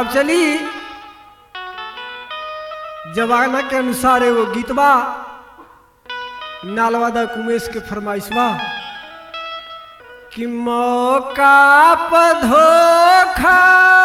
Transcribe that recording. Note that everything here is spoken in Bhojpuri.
अब चली जमाना के अनुसार एगो गीत बा नालवादा कुमेश के फरमाइश बा कि मौका पर धोखा